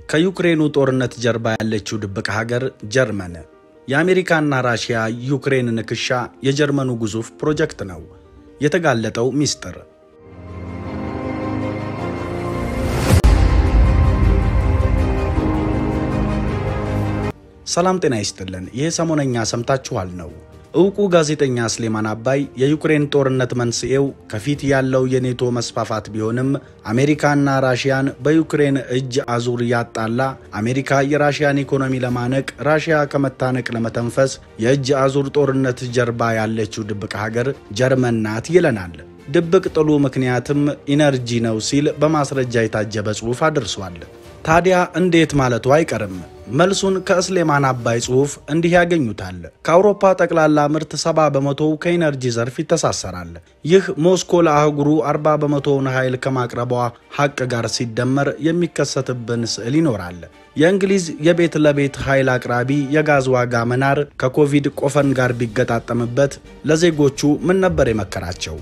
ከዩክሬኑ ጦርነት ጀርባ ያለችው ድብቅ ሀገር ጀርመን። የአሜሪካና ራሽያ ዩክሬን ንክሻ የጀርመኑ ግዙፍ ፕሮጀክት ነው። የተጋለጠው ሚስጥር። ሰላም ጤና ይስጥልን። ይህ ሰሞነኛ ሰምታችኋል ነው። እውቁ ጋዜጠኛ ስሌማን አባይ የዩክሬን ጦርነት መንስኤው ከፊት ያለው የኔቶ መስፋፋት ቢሆንም አሜሪካና ራሽያን በዩክሬን እጅ አዙር ያጣላ፣ አሜሪካ የራሽያን ኢኮኖሚ ለማነቅ፣ ራሽያ ከመታነቅ ለመተንፈስ የእጅ አዙር ጦርነት ጀርባ ያለችው ድብቅ ሀገር ጀርመን ናት ይለናል። ድብቅ ጥሉ ምክንያትም ኢነርጂ ነው ሲል በማስረጃ የታጀበ ጽሑፍ አድርሷል። ታዲያ እንዴት ማለቱ አይቀርም። መልሱን ከእስሌማን አባይ ጽሑፍ እንዲህ ያገኙታል። ከአውሮፓ ጠቅላላ ምርት 70 በመቶው ከኢነርጂ ዘርፍ ይተሳሰራል። ይህ ሞስኮ ለአህጉሩ 40 በመቶውን ኃይል ከማቅረቧ ሐቅ ጋር ሲደመር የሚከሰትብን ስዕል ይኖራል። የእንግሊዝ የቤት ለቤት ኃይል አቅራቢ የጋዝ ዋጋ መናር ከኮቪድ ቆፈን ጋር ቢገጣጠምበት ለዜጎቹ ምን ነበር የመከራቸው?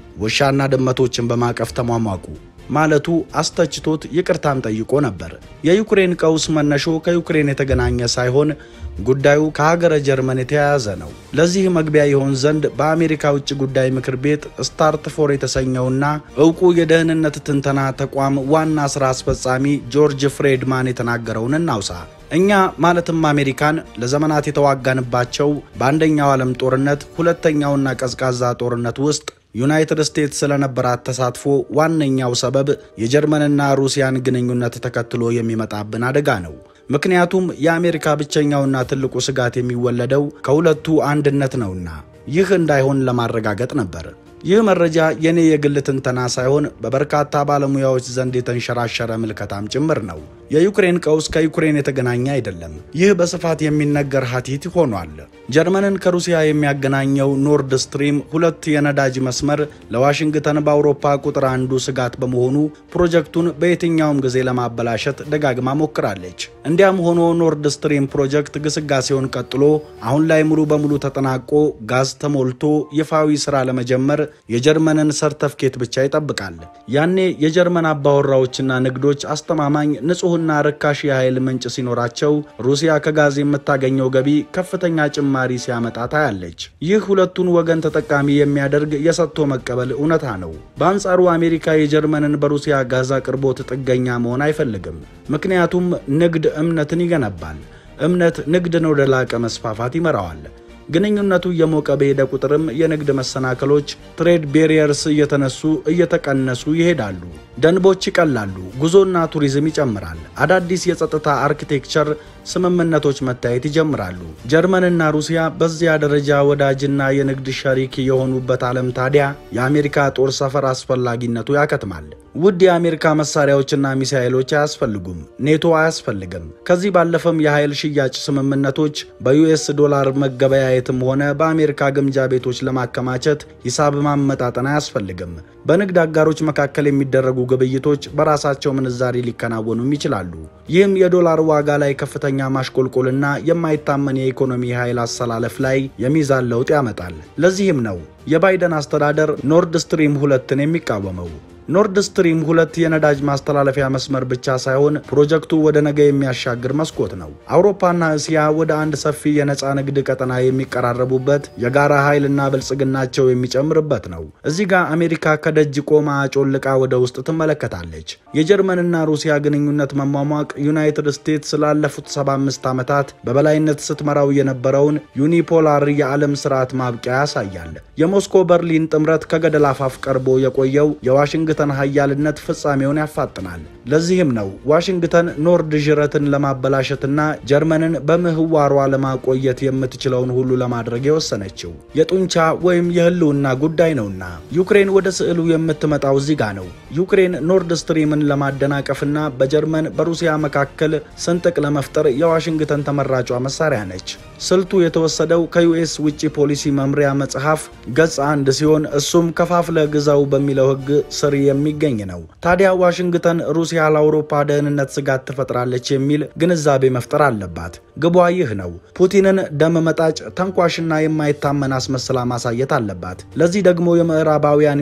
ውሻና ድመቶችን በማቀፍ ተሟሟቁ ማለቱ አስተችቶት ይቅርታም ጠይቆ ነበር። የዩክሬን ቀውስ መነሾ ከዩክሬን የተገናኘ ሳይሆን ጉዳዩ ከሀገረ ጀርመን የተያያዘ ነው። ለዚህ መግቢያ ይሆን ዘንድ በአሜሪካ ውጭ ጉዳይ ምክር ቤት ስታርት ፎር የተሰኘውና እውቁ የደህንነት ትንተና ተቋም ዋና ስራ አስፈጻሚ ጆርጅ ፍሬድማን የተናገረውን እናውሳ። እኛ ማለትም አሜሪካን ለዘመናት የተዋጋንባቸው በአንደኛው ዓለም ጦርነት፣ ሁለተኛውና ቀዝቃዛ ጦርነት ውስጥ ዩናይትድ ስቴትስ ስለነበራት ተሳትፎ ዋነኛው ሰበብ የጀርመንና ሩሲያን ግንኙነት ተከትሎ የሚመጣብን አደጋ ነው። ምክንያቱም የአሜሪካ ብቸኛውና ትልቁ ስጋት የሚወለደው ከሁለቱ አንድነት ነውና፣ ይህ እንዳይሆን ለማረጋገጥ ነበር። ይህ መረጃ የኔ የግል ትንተና ሳይሆን በበርካታ ባለሙያዎች ዘንድ የተንሸራሸረ ምልከታም ጭምር ነው። የዩክሬን ቀውስ ከዩክሬን የተገናኘ አይደለም። ይህ በስፋት የሚነገር ሀቲት ሆኗል። ጀርመንን ከሩሲያ የሚያገናኘው ኖርድ ስትሪም ሁለት የነዳጅ መስመር ለዋሽንግተን በአውሮፓ ቁጥር አንዱ ስጋት በመሆኑ ፕሮጀክቱን በየትኛውም ጊዜ ለማበላሸት ደጋግማ ሞክራለች። እንዲያም ሆኖ ኖርድ ስትሪም ፕሮጀክት ግስጋሴውን ቀጥሎ አሁን ላይ ሙሉ በሙሉ ተጠናቆ ጋዝ ተሞልቶ ይፋዊ ስራ ለመጀመር የጀርመንን ሰርተፍኬት ብቻ ይጠብቃል። ያኔ የጀርመን አባወራዎችና ንግዶች አስተማማኝ ንጹህና ርካሽ የኃይል ምንጭ ሲኖራቸው ሩሲያ ከጋዝ የምታገኘው ገቢ ከፍተኛ ጭማሪ ሲያመጣ ታያለች። ይህ ሁለቱን ወገን ተጠቃሚ የሚያደርግ የሰጥቶ መቀበል እውነታ ነው። በአንጻሩ አሜሪካ የጀርመንን በሩሲያ ጋዝ አቅርቦት ጥገኛ መሆን አይፈልግም። ምክንያቱም ንግድ እምነትን ይገነባል። እምነት ንግድን ወደ ላቀ መስፋፋት ይመራዋል። ግንኙነቱ እየሞቀ በሄደ ቁጥርም የንግድ መሰናክሎች ትሬድ ቤሪየርስ እየተነሱ እየተቀነሱ ይሄዳሉ። ደንቦች ይቀላሉ። ጉዞና ቱሪዝም ይጨምራል። አዳዲስ የጸጥታ አርኪቴክቸር ስምምነቶች መታየት ይጀምራሉ። ጀርመንና ሩሲያ በዚያ ደረጃ ወዳጅና የንግድ ሸሪክ የሆኑበት ዓለም ታዲያ የአሜሪካ ጦር ሰፈር አስፈላጊነቱ ያከትማል። ውድ የአሜሪካ መሳሪያዎችና ሚሳኤሎች አያስፈልጉም። ኔቶ አያስፈልግም። ከዚህ ባለፈም የኃይል ሽያጭ ስምምነቶች በዩኤስ ዶላር መገበያየትም ሆነ በአሜሪካ ግምጃ ቤቶች ለማከማቸት ሂሳብ ማመጣጠን አያስፈልግም። በንግድ አጋሮች መካከል የሚደረጉ ግብይቶች በራሳቸው ምንዛሪ ሊከናወኑም ይችላሉ። ይህም የዶላር ዋጋ ላይ ከፍተኛ ማሽቆልቆልና የማይታመን የኢኮኖሚ ኃይል አሰላለፍ ላይ የሚዛን ለውጥ ያመጣል። ለዚህም ነው የባይደን አስተዳደር ኖርድ ስትሪም ሁለትን የሚቃወመው። ኖርድ ስትሪም ሁለት የነዳጅ ማስተላለፊያ መስመር ብቻ ሳይሆን ፕሮጀክቱ ወደ ነገ የሚያሻግር መስኮት ነው። አውሮፓና እስያ ወደ አንድ ሰፊ የነፃ ንግድ ቀጠና የሚቀራረቡበት፣ የጋራ ኃይልና ብልጽግናቸው የሚጨምርበት ነው። እዚህ ጋር አሜሪካ ከደጅ ቆማ አጮልቃ ወደ ውስጥ ትመለከታለች። የጀርመንና ሩሲያ ግንኙነት መሟሟቅ ዩናይትድ ስቴትስ ላለፉት 75 ዓመታት በበላይነት ስትመራው የነበረውን ዩኒፖላር የዓለም ስርዓት ማብቂያ ያሳያል። የሞስኮ በርሊን ጥምረት ከገደል አፋፍ ቀርቦ የቆየው የዋሽንግተን ሀያልነት ፍጻሜውን ያፋጥናል። ለዚህም ነው ዋሽንግተን ኖርድ ዥረትን ለማበላሸትና ጀርመንን በምህዋሯ ለማቆየት የምትችለውን ሁሉ ለማድረግ የወሰነችው። የጡንቻ ወይም የህልውና ጉዳይ ነውና ዩክሬን ወደ ስዕሉ የምትመጣው እዚህ ጋ ነው። ዩክሬን ኖርድ ስትሪምን ለማደናቀፍና በጀርመን በሩሲያ መካከል ስንጥቅ ለመፍጠር የዋሽንግተን ተመራጯ መሳሪያ ነች። ስልቱ የተወሰደው ከዩኤስ ውጭ ፖሊሲ መምሪያ መጽሐፍ ገጽ አንድ ሲሆን እሱም ከፋፍለ ግዛው በሚለው ህግ ስር የሚገኝ ነው። ታዲያ ዋሽንግተን ሩሲያ ለአውሮፓ ደህንነት ስጋት ትፈጥራለች የሚል ግንዛቤ መፍጠር አለባት። ግቧ ይህ ነው። ፑቲንን ደም መጣጭ፣ ተንኳሽና የማይታመን አስመስላ ማሳየት አለባት። ለዚህ ደግሞ የምዕራባውያን ሚዲያዎች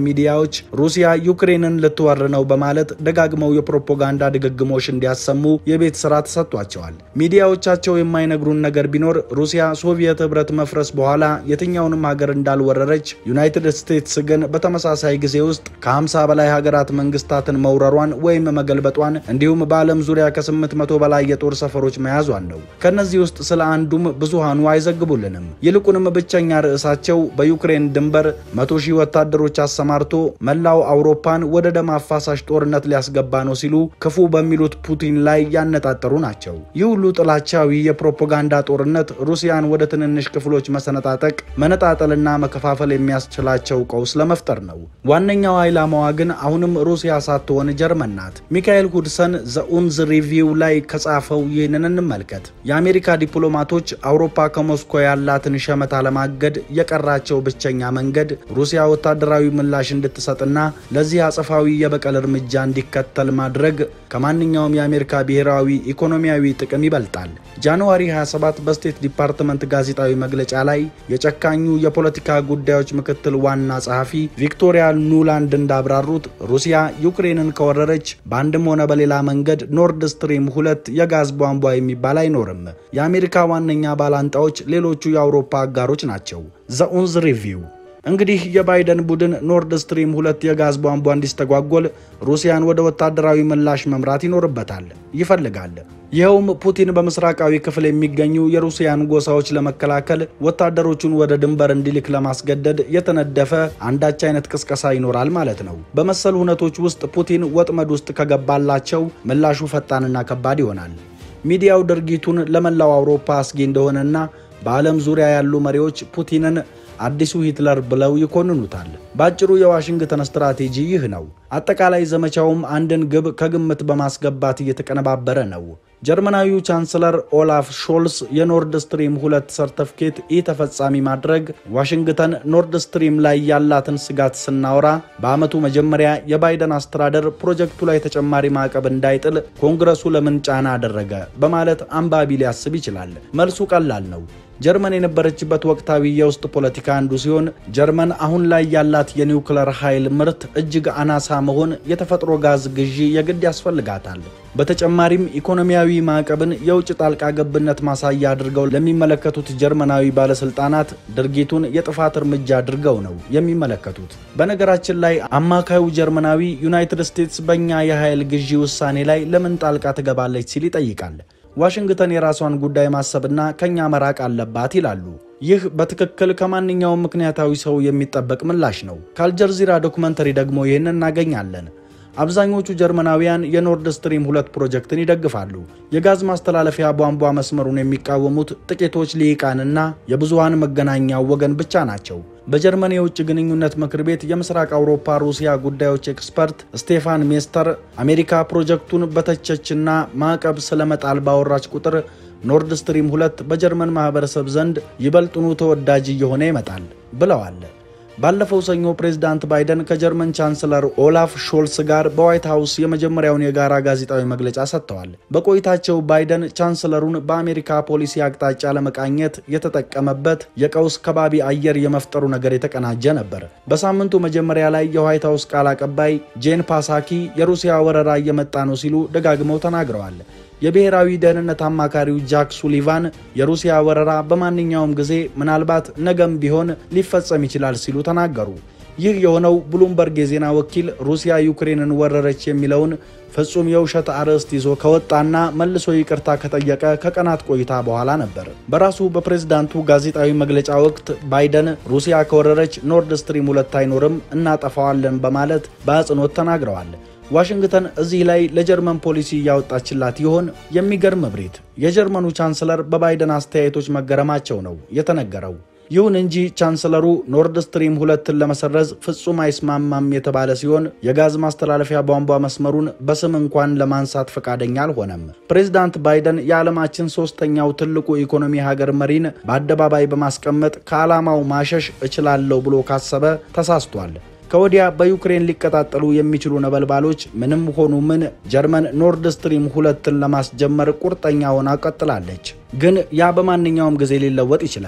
ሚዲያዎች ሩሲያ ዩክሬንን ልትወር ነው በማለት ደጋግመው የፕሮፓጋንዳ ድግግሞሽ እንዲያሰሙ የቤት ስራ ተሰጥቷቸዋል። ሚዲያዎቻቸው የማይነግሩን ነገር ቢኖር ሩሲያ ሶቪየት ህብረት መፍረስ በኋላ የትኛውንም ሀገር እንዳልወረረች፣ ዩናይትድ ስቴትስ ግን በተመሳሳይ ጊዜ ውስጥ ከ50 በላይ ሀገራት መንግስታትን መውረሯን ወይም መገልበጧን እንዲሁም በዓለም ዙሪያ ከ800 በላይ የጦር ሰፈሮች መያዟን ነው። ከነዚህ ውስጥ ስለ አንዱም ብዙሃኑ አይዘግቡልንም። ይልቁንም ብቸኛ ርዕሳቸው በዩክሬን ድንበር መቶ ሺህ ወታደሮች አሰማርቶ መላው አውሮፓን ወደ ደም አፋሳሽ ጦርነት ሊያስገባ ነው ሲሉ ክፉ በሚሉት ፑቲን ላይ ያነጣጠሩ ናቸው። ይህ ሁሉ ጥላቻዊ የፕሮፓጋንዳ ጦርነት ሩሲያን ወደ ትንንሽ ክፍሎች መሰነጣጠቅ፣ መነጣጠልና መከፋፈል የሚያስችላቸው ቀውስ ለመፍጠር ነው። ዋነኛው ዓላማዋ ግን አሁንም ሩሲያ ሳትሆን ጀርመን ናት። ሚካኤል ሁድሰን ዘኡንዝ ሪቪው ላይ ከጻፈው ይህንን እንመልከት። የአሜሪካ ዲፕሎማቶች አውሮፓ ከሞስኮ ያላትን ሸመታ ለማገድ የቀራቸው ብቸኛ መንገድ ሩሲያ ወታደራዊ ምላሽ እንድትሰጥና ለዚህ አጸፋዊ የበቀል እርምጃ እንዲከተል ማድረግ ከማንኛውም የአሜሪካ ብሔራዊ ኢኮኖሚያዊ ጥቅም ይበልጣል። ጃንዋሪ 27 በስቴት ዲፓርትመንት ጋዜጣዊ መግለጫ ላይ የጨካኙ የፖለቲካ ጉዳዮች ምክትል ዋና ጸሐፊ ቪክቶሪያ ኑላንድ እንዳብራሩት ሩሲያ ዩክሬንን ከወረረች በአንድም ሆነ በሌላ መንገድ ኖርድ ስትሪም ሁለት የጋዝ ቧንቧ የሚባል አይኖርም። የአሜሪካ ዋነኛ ባላንጣዎች ሌሎቹ የአውሮፓ አጋሮች ናቸው። ዘኡንዝ ሪቪው እንግዲህ የባይደን ቡድን ኖርድ ስትሪም ሁለት የጋዝ ቧንቧ እንዲስተጓጎል ሩሲያን ወደ ወታደራዊ ምላሽ መምራት ይኖርበታል ይፈልጋል። ይኸውም ፑቲን በምስራቃዊ ክፍል የሚገኙ የሩሲያን ጎሳዎች ለመከላከል ወታደሮቹን ወደ ድንበር እንዲልክ ለማስገደድ የተነደፈ አንዳች አይነት ቅስቀሳ ይኖራል ማለት ነው። በመሰል ሁነቶች ውስጥ ፑቲን ወጥመድ ውስጥ ከገባላቸው ምላሹ ፈጣንና ከባድ ይሆናል። ሚዲያው ድርጊቱን ለመላው አውሮፓ አስጊ እንደሆነና በዓለም ዙሪያ ያሉ መሪዎች ፑቲንን አዲሱ ሂትለር ብለው ይኮንኑታል። በአጭሩ የዋሽንግተን ስትራቴጂ ይህ ነው። አጠቃላይ ዘመቻውም አንድን ግብ ከግምት በማስገባት እየተቀነባበረ ነው። ጀርመናዊው ቻንስለር ኦላፍ ሾልስ የኖርድ ስትሪም ሁለት ሰርተፍኬት ኢ ተፈጻሚ ማድረግ ዋሽንግተን ኖርድ ስትሪም ላይ ያላትን ስጋት ስናወራ በዓመቱ መጀመሪያ የባይደን አስተዳደር ፕሮጀክቱ ላይ ተጨማሪ ማዕቀብ እንዳይጥል ኮንግረሱ ለምን ጫና አደረገ በማለት አንባቢ ሊያስብ ይችላል። መልሱ ቀላል ነው። ጀርመን የነበረችበት ወቅታዊ የውስጥ ፖለቲካ አንዱ ሲሆን ጀርመን አሁን ላይ ያላት የኒውክለር ኃይል ምርት እጅግ አናሳ መሆን የተፈጥሮ ጋዝ ግዢ የግድ ያስፈልጋታል። በተጨማሪም ኢኮኖሚያዊ ማዕቀብን የውጭ ጣልቃ ገብነት ማሳያ አድርገው ለሚመለከቱት ጀርመናዊ ባለስልጣናት ድርጊቱን የጥፋት እርምጃ አድርገው ነው የሚመለከቱት። በነገራችን ላይ አማካዩ ጀርመናዊ ዩናይትድ ስቴትስ በእኛ የኃይል ግዢ ውሳኔ ላይ ለምን ጣልቃ ትገባለች ሲል ይጠይቃል። ዋሽንግተን የራሷን ጉዳይ ማሰብና ከኛ መራቅ አለባት ይላሉ። ይህ በትክክል ከማንኛውም ምክንያታዊ ሰው የሚጠበቅ ምላሽ ነው። ከአልጀዚራ ዶክመንተሪ ደግሞ ይህን እናገኛለን። አብዛኞቹ ጀርመናውያን የኖርድ ስትሪም ሁለት ፕሮጀክትን ይደግፋሉ። የጋዝ ማስተላለፊያ ቧንቧ መስመሩን የሚቃወሙት ጥቂቶች ልሂቃንና የብዙሃን መገናኛው ወገን ብቻ ናቸው። በጀርመን የውጭ ግንኙነት ምክር ቤት የምስራቅ አውሮፓ ሩሲያ ጉዳዮች ኤክስፐርት ስቴፋን ሜስተር አሜሪካ ፕሮጀክቱን በተቸችና ማዕቀብ ስለመጣል ባወራች ቁጥር ኖርድ ስትሪም ሁለት በጀርመን ማህበረሰብ ዘንድ ይበልጥኑ ተወዳጅ እየሆነ ይመጣል ብለዋል። ባለፈው ሰኞ ፕሬዝዳንት ባይደን ከጀርመን ቻንስለር ኦላፍ ሾልስ ጋር በዋይት ሀውስ የመጀመሪያውን የጋራ ጋዜጣዊ መግለጫ ሰጥተዋል። በቆይታቸው ባይደን ቻንስለሩን በአሜሪካ ፖሊሲ አቅጣጫ ለመቃኘት የተጠቀመበት የቀውስ ከባቢ አየር የመፍጠሩ ነገር የተቀናጀ ነበር። በሳምንቱ መጀመሪያ ላይ የዋይት ሀውስ ቃል አቀባይ ጄን ፓሳኪ የሩሲያ ወረራ እየመጣ ነው ሲሉ ደጋግመው ተናግረዋል። የብሔራዊ ደህንነት አማካሪው ጃክ ሱሊቫን የሩሲያ ወረራ በማንኛውም ጊዜ ምናልባት ነገም ቢሆን ሊፈጸም ይችላል ሲሉ ተናገሩ። ይህ የሆነው ብሉምበርግ የዜና ወኪል ሩሲያ ዩክሬንን ወረረች የሚለውን ፍጹም የውሸት አርዕስት ይዞ ከወጣና መልሶ ይቅርታ ከጠየቀ ከቀናት ቆይታ በኋላ ነበር። በራሱ በፕሬዝዳንቱ ጋዜጣዊ መግለጫ ወቅት ባይደን ሩሲያ ከወረረች ኖርድ ስትሪም ሁለት አይኖርም፣ እናጠፋዋለን በማለት በአጽንኦት ተናግረዋል። ዋሽንግተን እዚህ ላይ ለጀርመን ፖሊሲ እያወጣችላት ይሆን? የሚገርም እብሪት። የጀርመኑ ቻንስለር በባይደን አስተያየቶች መገረማቸው ነው የተነገረው። ይሁን እንጂ ቻንስለሩ ኖርድ ስትሪም ሁለትን ለመሰረዝ ፍጹም አይስማማም የተባለ ሲሆን የጋዝ ማስተላለፊያ ቧንቧ መስመሩን በስም እንኳን ለማንሳት ፈቃደኛ አልሆነም። ፕሬዚዳንት ባይደን የዓለማችን ሶስተኛው ትልቁ ኢኮኖሚ ሀገር መሪን በአደባባይ በማስቀመጥ ከዓላማው ማሸሽ እችላለሁ ብሎ ካሰበ ተሳስቷል። ከወዲያ በዩክሬን ሊቀጣጠሉ የሚችሉ ነበልባሎች ምንም ሆኑ ምን ጀርመን ኖርድ ስትሪም ሁለትን ለማስጀመር ቁርጠኛ ሆና ቀጥላለች። ግን ያ በማንኛውም ጊዜ ሊለወጥ ይችላል።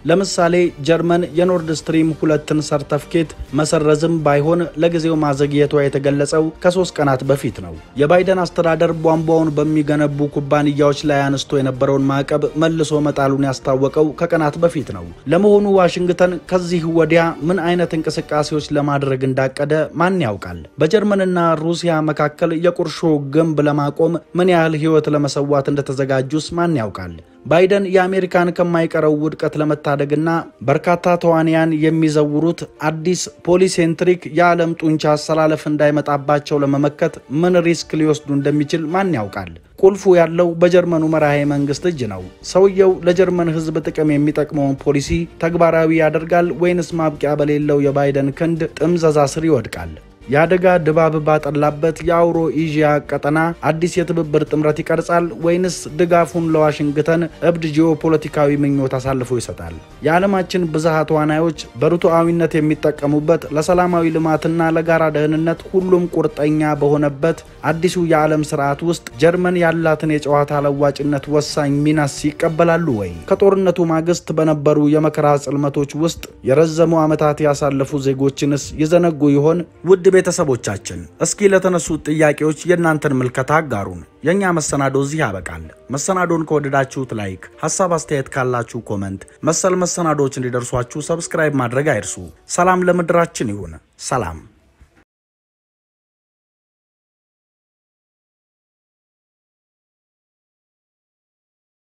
ለምሳሌ ጀርመን የኖርድ ስትሪም ሁለትን ሰርተፍኬት መሰረዝም ባይሆን ለጊዜው ማዘግየቷ የተገለጸው ከሶስት ቀናት በፊት ነው። የባይደን አስተዳደር ቧንቧውን በሚገነቡ ኩባንያዎች ላይ አነስቶ የነበረውን ማዕቀብ መልሶ መጣሉን ያስታወቀው ከቀናት በፊት ነው። ለመሆኑ ዋሽንግተን ከዚህ ወዲያ ምን አይነት እንቅስቃሴዎች ለማድረግ እንዳቀደ ማን ያውቃል? በጀርመንና ሩሲያ መካከል የቁርሾ ግንብ ለማቆም ምን ያህል ሕይወት ለመሰዋት እንደተዘጋጁስ ማን ያውቃል? ባይደን የአሜሪካን ከማይቀረው ውድቀት ለመታደግና በርካታ ተዋንያን የሚዘውሩት አዲስ ፖሊሴንትሪክ የዓለም ጡንቻ አሰላለፍ እንዳይመጣባቸው ለመመከት ምን ሪስክ ሊወስዱ እንደሚችል ማን ያውቃል? ቁልፉ ያለው በጀርመኑ መራሄ መንግስት እጅ ነው። ሰውየው ለጀርመን ሕዝብ ጥቅም የሚጠቅመውን ፖሊሲ ተግባራዊ ያደርጋል ወይንስ ማብቂያ በሌለው የባይደን ክንድ ጥምዘዛ ስር ይወድቃል? የአደጋ ድባብ ባጠላበት የአውሮ ኤዥያ ቀጠና አዲስ የትብብር ጥምረት ይቀርጻል ወይንስ ድጋፉን ለዋሽንግተን እብድ ጂኦፖለቲካዊ ምኞት አሳልፎ ይሰጣል? የዓለማችን ብዝሃ ተዋናዮች በርቱዓዊነት የሚጠቀሙበት ለሰላማዊ ልማትና ለጋራ ደህንነት ሁሉም ቁርጠኛ በሆነበት አዲሱ የዓለም ስርዓት ውስጥ ጀርመን ያላትን የጨዋታ ለዋጭነት ወሳኝ ሚናስ ይቀበላሉ ወይ? ከጦርነቱ ማግስት በነበሩ የመከራ ጽልመቶች ውስጥ የረዘሙ ዓመታት ያሳለፉ ዜጎችንስ ይዘነጉ ይሆን? ውድ ቤተሰቦቻችን እስኪ ለተነሱት ጥያቄዎች የእናንተን ምልከታ አጋሩን። የእኛ መሰናዶ እዚህ ያበቃል። መሰናዶን ከወደዳችሁት ላይክ፣ ሀሳብ አስተያየት ካላችሁ ኮመንት፣ መሰል መሰናዶዎች እንዲደርሷችሁ ሰብስክራይብ ማድረግ አይርሱ። ሰላም ለምድራችን ይሁን። ሰላም